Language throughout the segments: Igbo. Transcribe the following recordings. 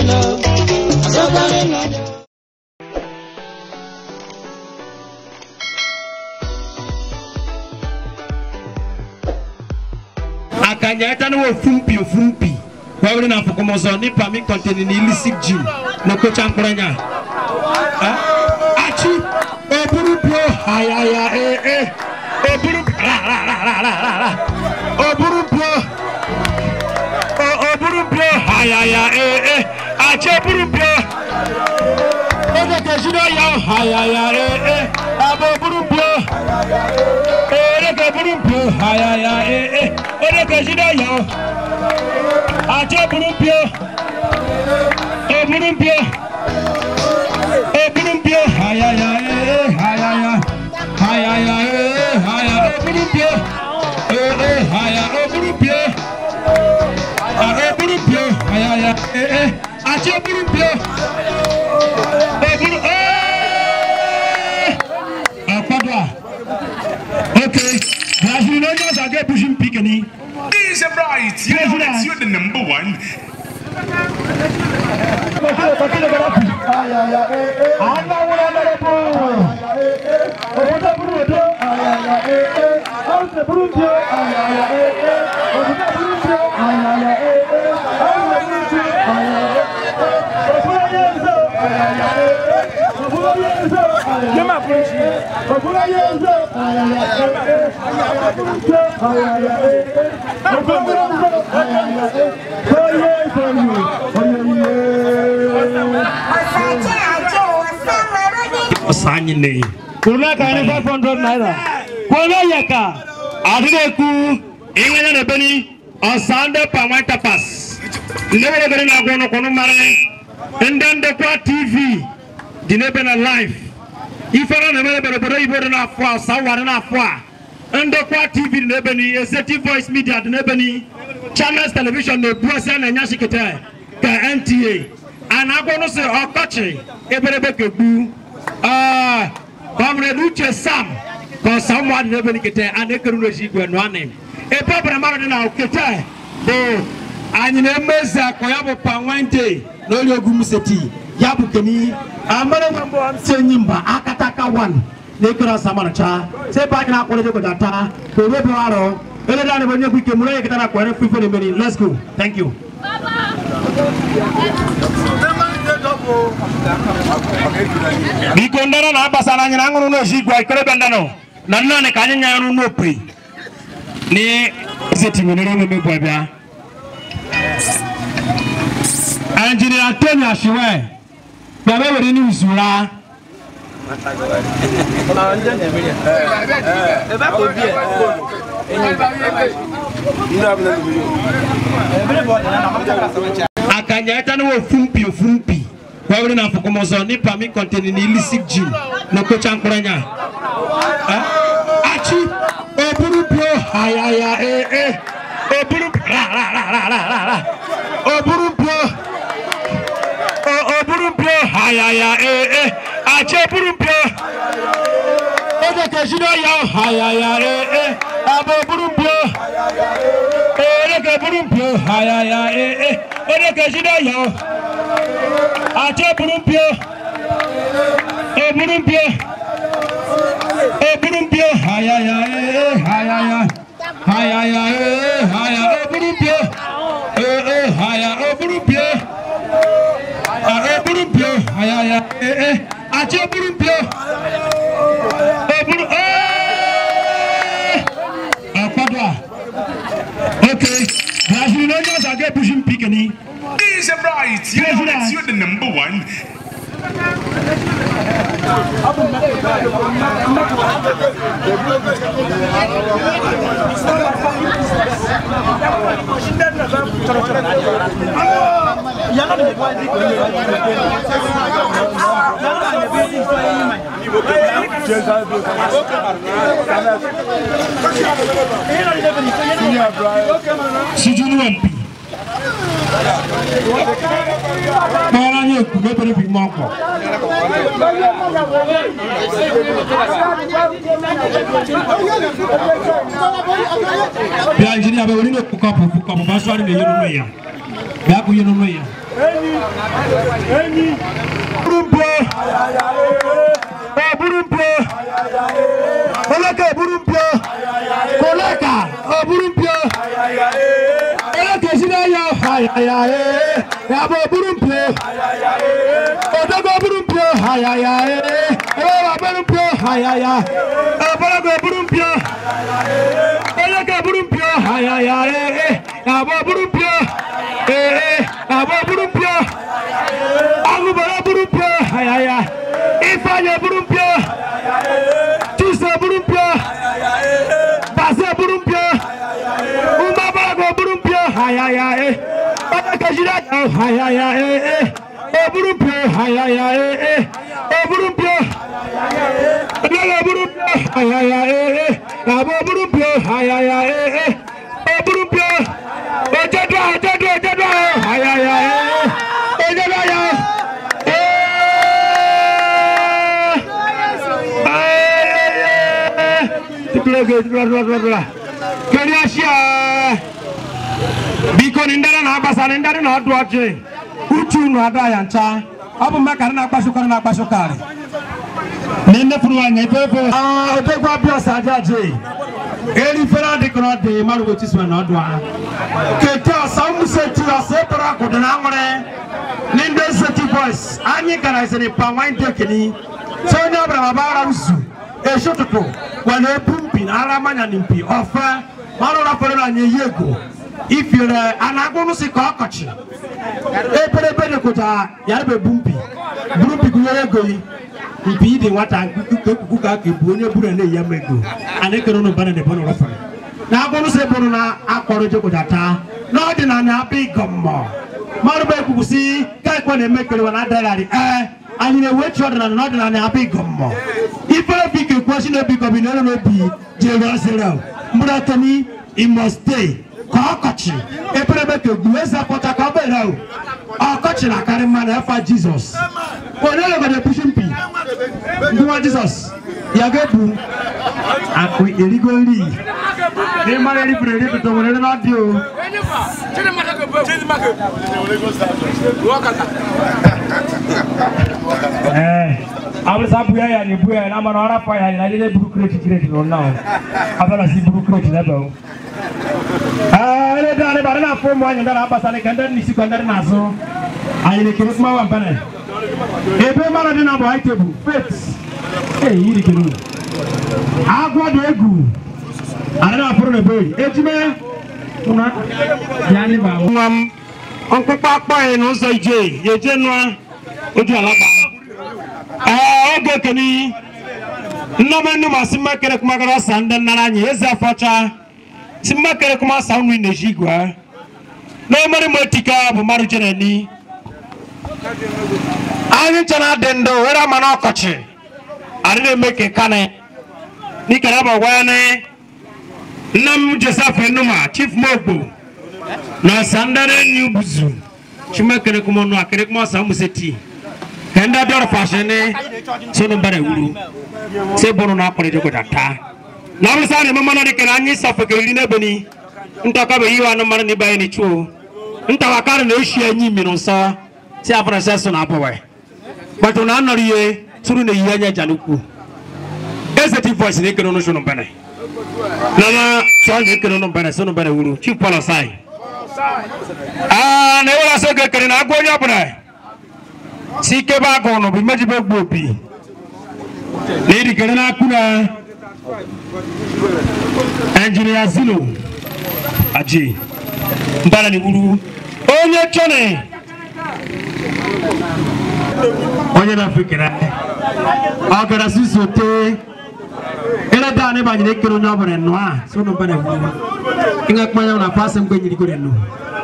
ngano, azokare ngano. akanya ɛta ne wɔ fumpi fumpi wɔwere na afɔkɔmɔsɔ ne pami kɔntɛni ne ilisik gym ne kokya nkoronya akyi oburu bio hayaya ee oburu ra ra ra ra ra ra ra oburu bio o- oburu bio hayaya ee akyi oburu bio ɔdɛ kɛsi dɛ yaw hayaya ee abo oburu bio oreke burumpio ayaya ee oreke sida yọ àti burumpio oburumpio oburumpio ayaya ee ayaya ayaya ee aya oburumpio ee aya oburumpio oburumpio ayaya ee àti oburumpio oburu ee ọkpọdọ a. Okay. Brazil no just a get pushing pick any. He's a bright. You know that's you're the number one. Osanyi ne. Kuna ka ni 500 naira. Kuna yaka. Adide ku. Inganya na beni. Osande pamai tapas. Ndebe beni na gono kono mare. Ndende kwa TV. Dinebe na live. Ifara na mele bere bere ibo na afwa. Saware na afwa. Ndo kwa TV dinebe ni. Eseti Voice Media dinebe ni. Channels Television na buasa na nyashi kete. Ka NTA. Anagono se ọkọchị eberebe kegbu. Ah, Comrade Uche Sam, ka someone never nikete and ekeru no shi gwe no anem. E papa mara dị na okete bụ anyị na-emezi akọ ya bụ panwente na onye ogwu seti ya bụ keni amara nwe mbụ ntị enyi mba akataka wan na ekere ọsa maracha sebe anyị na-akwụrụ ego data ka o webe arụ ele dani bụ onye bụ ike mụrụ onye ketara kwere fife na emeri let's go thank you biko ndano na abasala anyị na aṅụrụ n'ozi igwe ikorebe ndano na nnanị ka anyị nya ọrụ n'opi ni ezetinyere omume bụ abịa injinia tony ashiwe bịaba were ni usura akanya ɛta ne wɔ fumpi fumpi wɔwere na afɔkɔmɔsɔ ne pami kɔntɛni ne ilisik gym na kokya nkoronya akyi oburu bio ayaya ee oburu ra ra ra ra ra ra ra oburu bio o- oburu bio ayaya ee akyi oburu bio ɔdɛ kɛsi dɛ yaw ayaya ee abo oburu bio ɔdɛ kɛ oburu bio ayaya ee ɔdɛ kɛsi dɛ yaw àti burúmpio burúmpio burúmpio hayaya ee hayaya hayaya ee haya burúmpio ee haya burúmpio burúmpio hayaya ee àti burúmpio buru ọ̀pọ̀dọ̀ okay brazil no just a get pushing pick any. He's a bright. You know that's you're the number one. sijunu wa mpi kpọrọ anyị oku mepere bi mọ ọkọ bịa injinia bẹ wọnyi n'oku kọpụ kọpụ bá sọ adị na-enyere unu ya bịa kụnye n'onwe ya Burumpio. Oh, Burumpio. Olaka Burumpio. Kolaka. Oh, Burumpio. Olaka Sinaya. Ay, ay, ay. Yabo Burumpio. Odogo Burumpio. Ay, ay, ay. Ewa Burumpio. Ay, ay, ay. Obalago Burumpio. Olaka Burumpio. Ay, ay, ay. Yabo Burumpio. Eh, eh. Yabo Burumpio. Agubara burumpio, ayaya. Ifeanya burumpio. Chisa burumpio. Basa burumpio. Umabarago burumpio, ayaya. Bakajira, ayaya. O burumpio, ayaya. O burumpio. Lala burumpio, ayaya. Abo burumpio, ayaya. O burumpio. Ojadwa, ojadwa, ojadwa, ayaya. Ojadwa, ya. biko ni ndara na agbasa ni ndara na ọdụ ọjị uchu unu ada ya ncha ọ bụ maka na na-agbasokọrị na-agbasokọrị na nnefuru anya ebe ebe odegwu abịa ọsa aja aje erifere adịkọrọ dị mmadụ wetu sịrị na ọdụ ha kete ọsa ụmụseti ọsa ebere akụdị na anwụrị ni ndị seti boys anyị gara isịrị pa nwanyị dekeni sị onye ọbụla ma bara usu eshi ụtụtụ were ebu mpi na ara manya na mpi ọfe ọrụ rafere na anyị eyi ego ifiere a na-agwụ nụsị ka ọkọchị eberebe dịkụta ya bụ ebu mpi buru mpi gụnyere ego yi mpi dị nwata ekuku ka aka ebu onye buru na-eyi ama ego a na-ekere ụnụ bana debe n'ụlọ fere na agwụnụ sị bụrụ na akpọrọ jekụta taa n'ọdịnala abịa ịgọ mmụọ mmadụ bụ ekwukwu si ka ekwe na-eme kerewa na adagharị ee anyị na-ewechi ọdịnala n'ọdịnala abịa ịgọ mmụọ ifere bi ka ekwu si n'obi gọbi na n'obi jere ọsịrị mkpụrụ atọni imo steeti ka ọkọchị eberebe ka egwu eze pụta ka ọ bere o ọkọchị na-akarị mmadụ efa jizọs onye legode pushi mpi nwa jizọs ya ga-ebu akụ erigo nri n'ịmara eribere eribụta nwere ebe ọ dị o abụsa bụ ya ya na-ebu ya na mana ọra pa ya na ndị buru kreti kreti nọ na abala si buru kreti na ebe o ele dani bari na fo mo anyanda na basa ne kanda ni sikwa ndari na so ayine kiri kuma wa bana ebe mara dị na bụ high table faith ee yiri kiri agwọ dị egwu ara na afụrụ na ebe ejime una ya ni ba nwa m ọkpụkpọ akpọ ya n'ụzọ ije ya eje nụa ojú alaba ee oge keni nnọba nnu masị mmakere kumagara ọsa ndị nnara anyị eze afọcha si mmakere kuma sa nri na-eji igwe n'omere m otika bụ mmadụ chere ni anyị nche na adị ndụ were ama na ọkọchị adị na-eme ka kane n'ikere bụ gwa ya ni nne m joseph enuma chief mogbo na ọsa ndị enyi ubuzu chimakere kuma ọnụ akere kuma ọsa museti ka ndị abịa ọrụfasị ni sonu mbara ewuru si bụrụ na akpọrọ ejekọta taa na ọ bụrụsa na-eme mmanụ dịka na anyị safeke iri n'ebe ni ntọkọbe ihe anụ mmanụ n'ibe anyị n'ichuo ntawakarị na oshi enyi mmiri nsọ si afọrọ sị so na abụwe gbatu na anọrọ ihe tụrụ na ihe anya ja n'ukwu eze ti voice na ekere ọnụ sunu mbene na na sọ na ekere ọnụ mbene sunu mbene wuru chief paul osai aa na ewere asọ oge ekere na agwa onye ọbụla si ikebe agụ ọnụ bụ imejibe gbu obi na irikere n'akụ na engineer zilo aji mbara ni wuru onye chọne onye na-afekere ọ gara susote ele da ne banyere ekere onye ọbụla nnụ a so no mbara wuru inga kpanya na pasa mgbe nyiri gore nnụ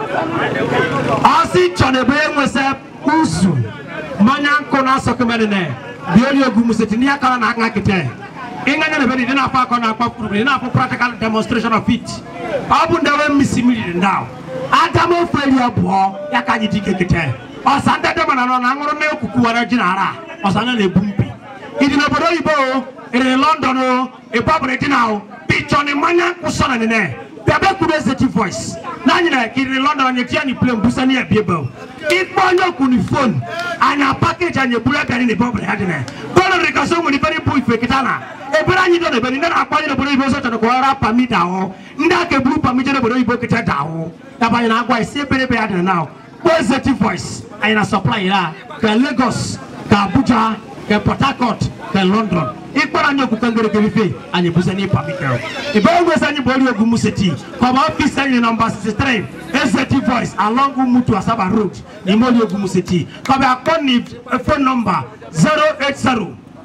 ọsị chọne bụ enwesa uzu mmanya nkụ na asọ kemere bi ori egwu museti ni akara na aka kete inganya na bedi dina fa kona kwa kuru dina fa practical demonstration of it abu ndawe misi mili ndao adamo feli abuo ya kanyi dike kete osanda de mana no na ngoro na okuku wara jinara osanda na ebumpi idi na bodo ibo ere london o e babure dina o bicho ni manya kusona ne ne bịaba kwuru ezeti voice na anyị na-ekiri london anyị etinye anyị plane busa na ebie bel ikpe onye okwu ni fon anya pakeji anyị eburu abịarị na ebe ọ bụla ya dị na bọọlụ dị ka so nwere ife bụ ife kịta na ebere anyị dị n'ebere ndị na-akpọ anyị n'obodo oyibo sọchara ka ọra pami dahụ ndị aka eburu pami je n'obodo oyibo kịta dahụ yaba anyị na-agwa isi ebere ebe ya dị na kpọọ ezeti voice anyị na supply ya ka lagos ka abuja ka port harcourt ka london ịkpọrọ anyị okwukwe ngere ife anyị bụzi anyị pamikel ebe ogwezi anyị bụ ori ogwu museti kọba ọfis anyị nọmba 63 ezeti voice along umutu asaba road n'ime ori ogwu museti kọba akpọ ni fon nọmba 080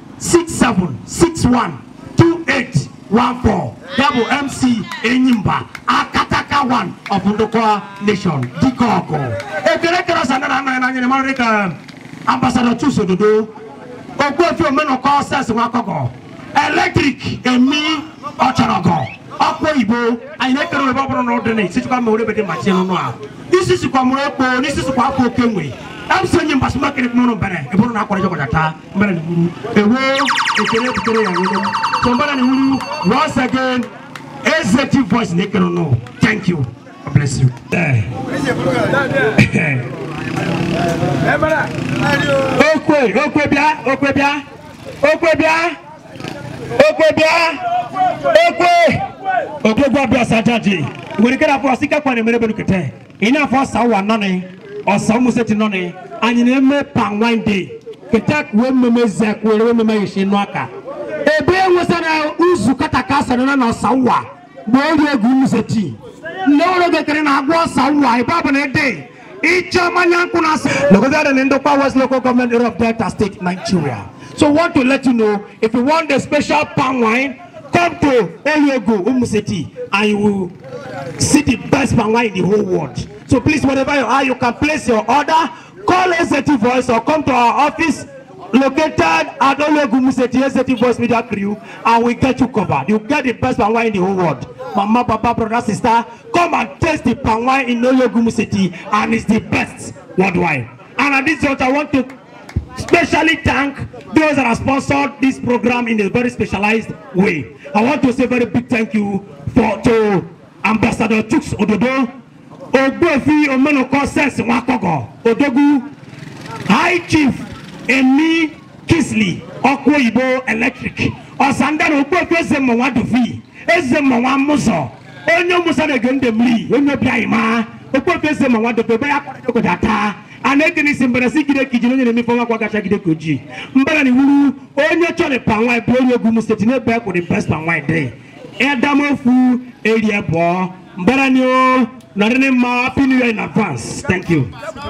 6761 2814 ya bụ mc enyimba akataka one of ndokwa nation dike ọgụ ekele kere sanara anaghị n'anya na mara dịka ambassador chus ododo ogbuefi omenụkọ sens nwakọgọ eletrik emi ọchọrọgọ ọkụ oyibo anyị na-ekere oyibo ọ bụrụ na ọ dị na isi sikwa ma orebede machi n'ụnụ a isi sikwa mụrụ ekpo n'isi sikwa afọ oke nwe emsi onye mbasị makịrị mụrụ mbere ebụrụ na akwara jọgọja taa mbere na iwuru ewo ekele butere ya nwere so mbere na iwuru once again ezeti voice na-ekere ụnụ thank you God bless you okwe okwe bịa okwe bịa okwe bịa okwe bịa okwe odogwu abịa sajaji nwere ike na-afọ ọsị kakwa na-emere benu kete ị na-afọ ọsa ụwa nọnị ọsa ụmụseti nọnị anyị na-eme pan wine day kete wee mmemme zek were wee mmemme yeshi nụ aka ebe enwesara uzu kataka asara na ọsa ụwa bụ ori egwu ụmụseti nne ụlọ gekere na-agwa ọsa ụwa ebe ọ bụ na ede Lokoja and Ndokwa West Local Government Area of Delta State, Nigeria. So want to let you know, if you want the special palm wine, come to Oyego, Umuseti, and you will see the best palm wine in the whole world. So please, wherever you are, you can place your order, call SAT Voice or come to our office located at Oyego, Umuseti, SAT Voice Media Crew, and we get you covered. You get the best palm wine in the whole world. Mama, Papa, brother, sister, come and taste the palm wine in Oyogumu City, and it's the best worldwide. And at this point, I want to specially thank those that have sponsored this program in a very specialized way. I want to say very big thank you for to Ambassador Chooks Ododo, Ogbuefi Omenoko Sense Nwakogo, Odogu, High Chief Emi Kisley, Okwoyibo Electric, Ọ̀sàndàrà Ogbuefi Ezemo Nwadofi, Ezemo Nwamuzo, onye Musa na-ege ndị mmiri, onye obi anyị maa, Ogbuefi Ezemo Nwadofi, ebe ya kwara jogoda taa. a na-ekene isi mbere si gide ka ijiri onye na-emefe nwa kwa gacha gide ka ojii mbara na iwuru onye chọrọ pa nwa bụ onye egwu m steeti n'ebe e kwụrụ best pa nwa dị edamofu eri abụọ mbara ni o nọrọ ni mma happy new year in advance thank you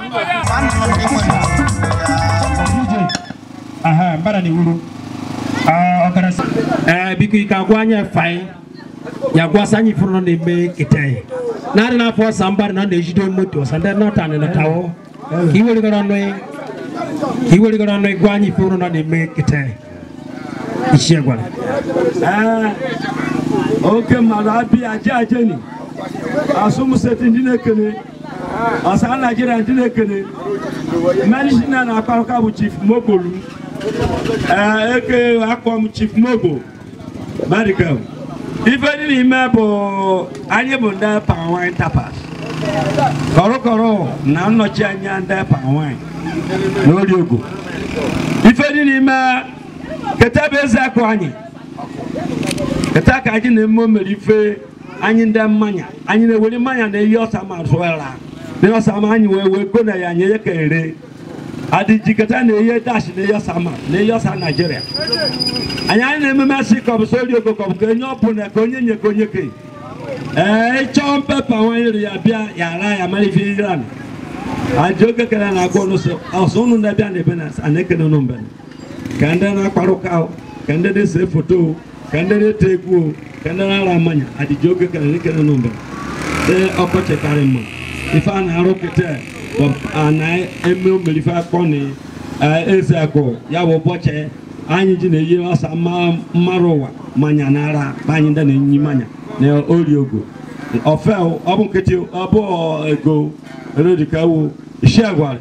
aha mbara na iwuru ọgarasi ee biko ike agwa anya fai ya gwasa anyị fụrụ nọ na-eme kete narị n'afọ ọsa mbara na ọ na-ejide moto ọsa ndị nọta na nọtawo ka iwerigara ọnụ ka iwerigara ọnụ gwa anyị fụrụ nọ na-eme kete ichie gwara ee oke mmadụ abịa aje ajeni asụmseti ndị na-ekene ọsa naijiria ndị na-ekene medicina na-akpa aka bụ chief mobolu ee eke akpọ m chief mobo medical ife dị n'ime bụ anyị bụ ndị pawine tapas kọrọkọrọ na nnọchi anya ndị pawine n'ori ogo ife dị n'ime keta bụ eze akụ anyị keta ka anyị na-eme o mere ife anyị ndị mmanya anyị na-ewere mmanya na-eyi ọsa ma zụara na ọsa ma anyị wee wee go na ya nye ya ka ere adịji keta na-eyi dash na-eyi ọsa ma na-eyi ọsa naijiria anyị anyị na-ememe si ka ọ bụ sori ogo ka ọ bụ ka onye ọbụla ka onye nye ka onye ke ee ịchọọ mpepa nwanyị ri ya bịa ya ara ya mara ife iran aja oge kere na agwa ọnụ ọsọ ụnụ na-abịa na ebe na ana-ekene ụnụ mbe ka ndị na-akparụ ụka ka ndị na-ese foto ka ndị na-ete egwu ka ndị na-ara mmanya adịji oge kere na ekene ụnụ mbe ee ọkọchị karị mma ife a na-arụ kete a na-eme omere ife akpọ na eze akụ ya bụ ụbọchị anyị ji na-eyi ọsa mmarụ ụwa manya na ara anyị ndị na-enyi manya na ori ogo ofe ọ bụ nkịtị ọ bụ ego erodikawo isi agwari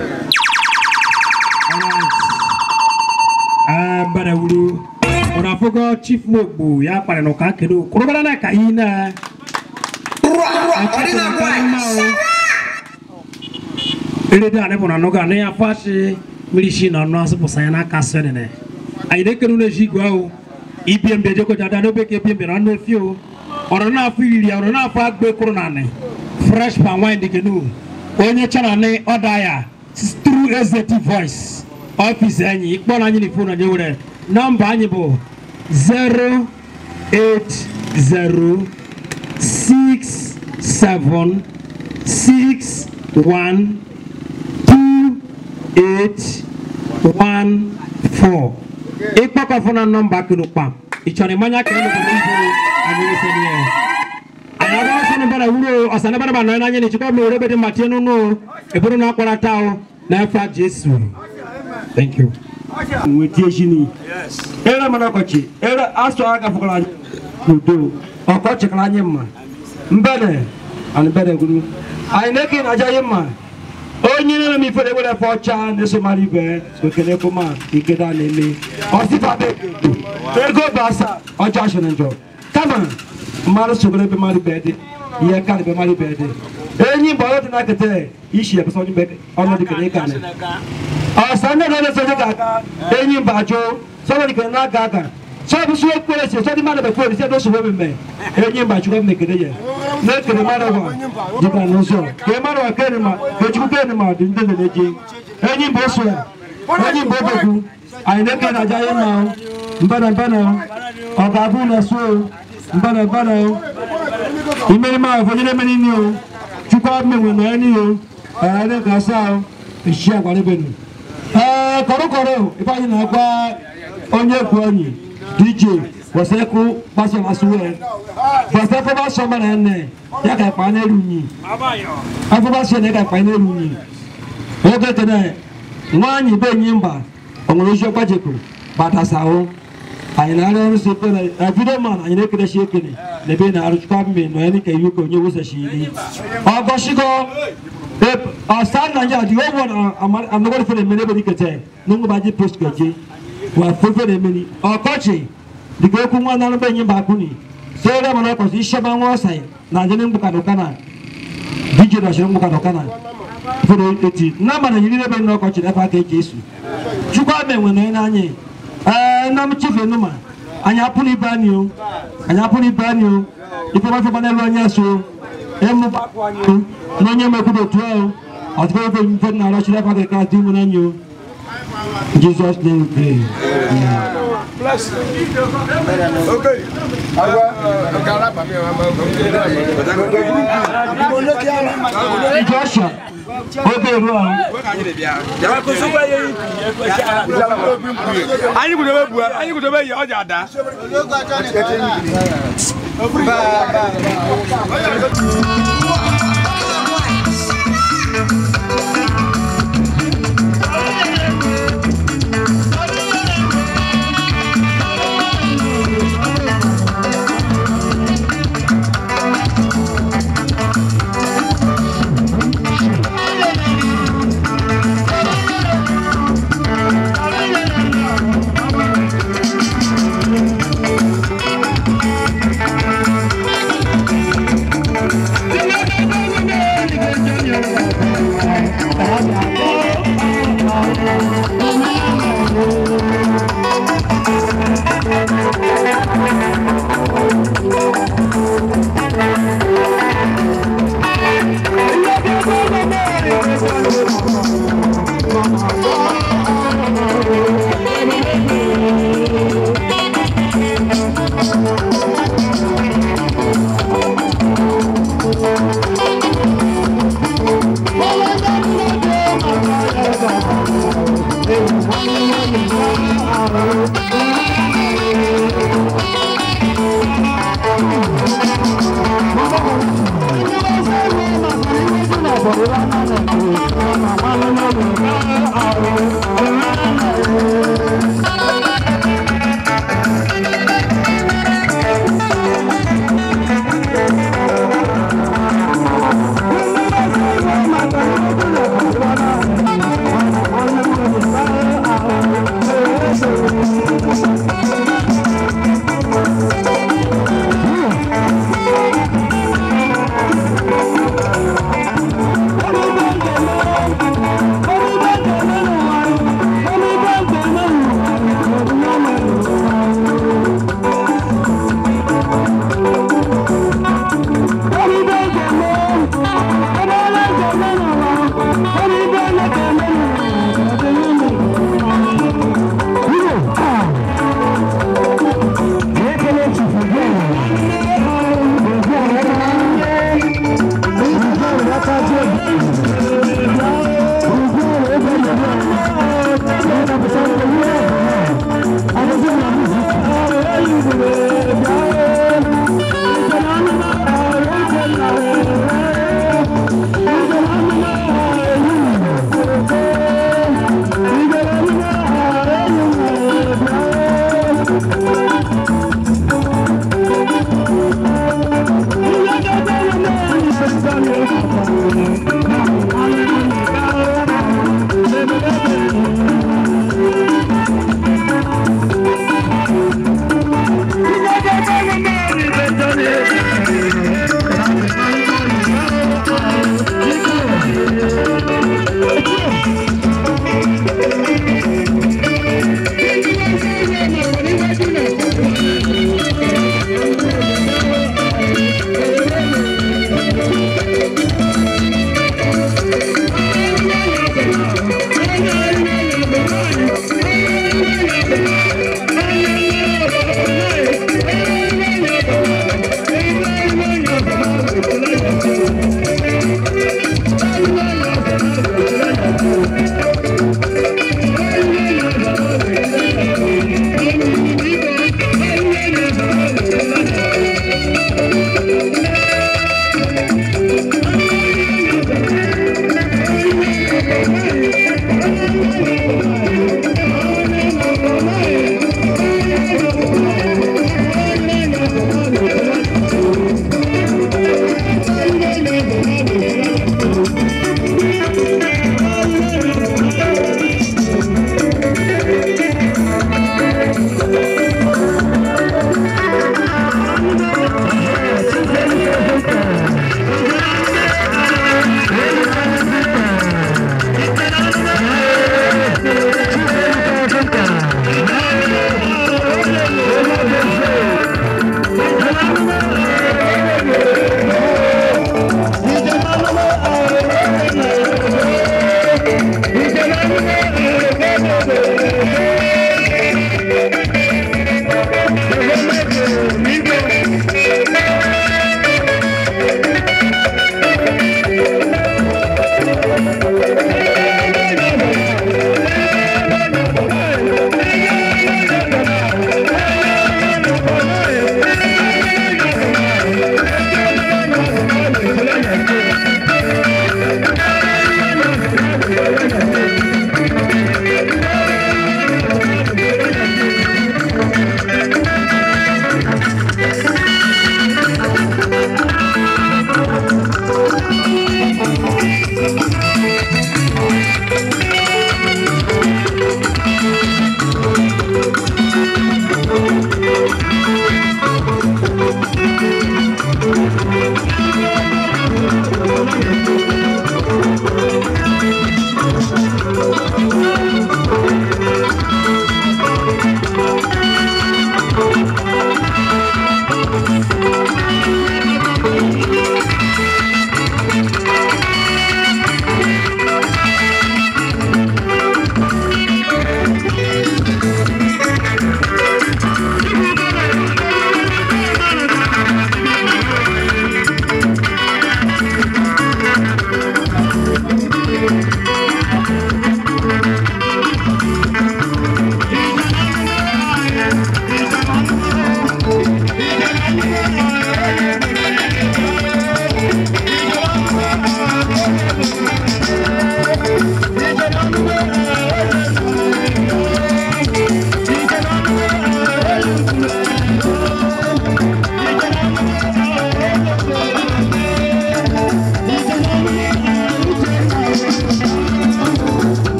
mbara wuru ụra afọgo chief mogbu ya kpara na ụka kedu kwụrụbara na ka ihe na erede ane bɔna nɔga ne ya fasi milisi na nɔ asipo sanya na ka sɛ nene ayi ne kenu ne zi gua o ibiem de joko jada ne be ke ibiem bena ne fi o ɔrɔ na fi yiri ɔrɔ na fa gbe kuro na ne fresh pan wine de kenu onye chana ne ɔda ya through executive voice office anyi ikpɔ na anyi ni phone anyi wɛrɛ nɔmba anyi bo zero eight zero six seven six one two eight one four ikpɔkɔ fana nɔmba kilo kpam ìtsɔni manya kɛlɛ ló kɔni ibo anyinise ni yɛ ayaba sɔni bɛrɛ wuro ɔsani bɛrɛ ba nɔ ɛna nyini tsikɔ mi o de bɛ di ma tiɛ nunu ebolo na kpɔra ta o na ɛfa jesu thank you. wetie sini ere mana kɔchi ere asɔ aga fɔkala n'udo ɔkɔchi kala nye mma mbɛdɛ ani bɛdɛ gunu ayi ne kin aja ye mma onye ne mi fere wele fɔ ca ne somali bɛ okele kuma ikeda neme ɔsifa bɛ ego basa ɔjɔ asɛnɛ jɔ kama mmadụ sogoro ebe mmadụ bɛɛ dị ihe ka ebe mmadụ bɛɛ dị enyi mgbe ọrụ dị na kete ishi ebe sọ ọnọdụ kene ịka ne ọsàn ní ọ̀nà ẹ̀sọ́ nígbà ẹ̀yìn ìbàjọ́ sọ́wọ́n nìkan náà gàgà sọ́ọ̀bù sọ́ ekpere sí sọ́ọ̀dì mmadụ bẹ̀kọ́ ẹ̀sì ẹ̀dọ́ sọ́wọ́ mímẹ́ ẹ̀yìn ìbàjọ́ kọ́ mẹ́kẹ́dẹ́ yẹ n'ekele mmadụ wa dịka n'ụzọ kee mmadụ wa kee ma kechukwu kee ma dị ndị na-eji ẹ̀yìn mbọ sọ ẹ̀yìn mbọ bẹ̀kú anyị na-eke na aja ịma mbana mbana ọ ga-abụ na so mbana mbana imeri ma ụfọdụ na-emeri nri o chukwu abụmenwe na ya n'ihe ẹ̀rọ ẹ̀ka asa ìṣe àgbàlẹ́bẹ̀nù ee kọrọkọrọ ifeanyi na-agwa onye egwu onyi dj wọsẹkụ gbasọ masuwe wọsẹkụ gbasọ mara ene ya ka ikpa n'elu unyi afọ gbasọ na ya ka ikpa n'elu unyi oge kene nwaanyị be enyi mba onwere ozi ọgbajekụ batasaụ anyị na-arụ ọrụ si ekele na vidio man anyị na-ekerechi ekele na ebe na-arụchukwa mme na onye dịka iwu ka onye wosachi iri ọgọchigo ọsàn nàìjíríà di owó na anagọ́dọ̀ fẹ́rẹ̀ mẹ́rin ebe dike tẹ́ nínú bá jí post kẹjẹ wà fún fẹ́rẹ̀ mẹ́rin ọkọ́chì dìgbà ekwu nwa náà bẹ́ẹ̀ yín bá kú ni sẹ́rẹ̀ mọ́nà ọkọ̀ sí iṣẹ́ bá wọ́n ọ̀sẹ̀ nàìjíríà ní mbùkàdọ̀ kánà díje dọ̀ ṣe ní mbùkàdọ̀ kánà fẹ́rẹ̀ eti nàmà nàìjíríà ebe ní ọkọ̀chì n'efe aka eji esu chukwu ama enwe na onye n'anya ee nna m chife numa anyị apụrụ ibe anyị o anyị apụrụ ibe anyị o ife ọma fọba n'elu anya so ịmụ bakụ anyị o na onye mekwudo otu ahụ ọtụtụ ebe mfe na arọ chiri aka ka dị nwere anyị o jizọs name we pray joshua oge ruo ahụ anyị gudobe bua anyị gudobe yi ọja ada Thank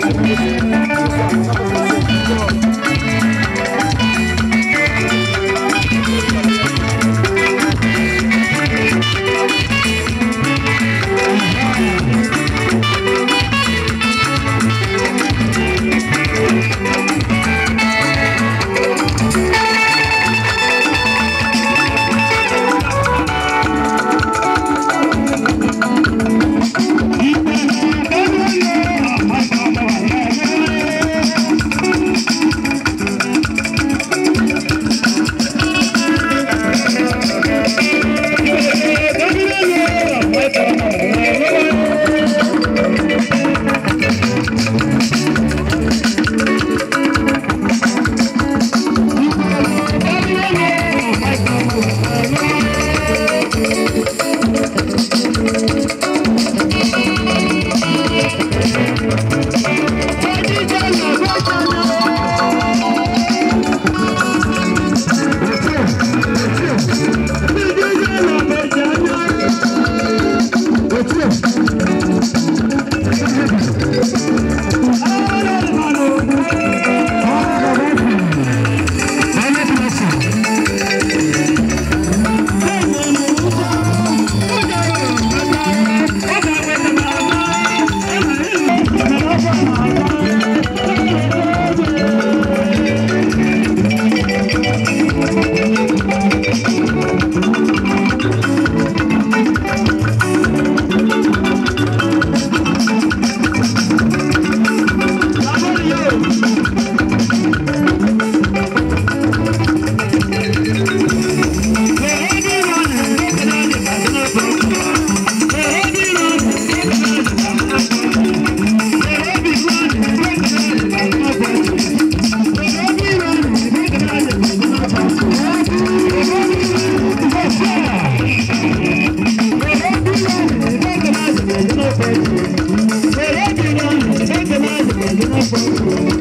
Thank you.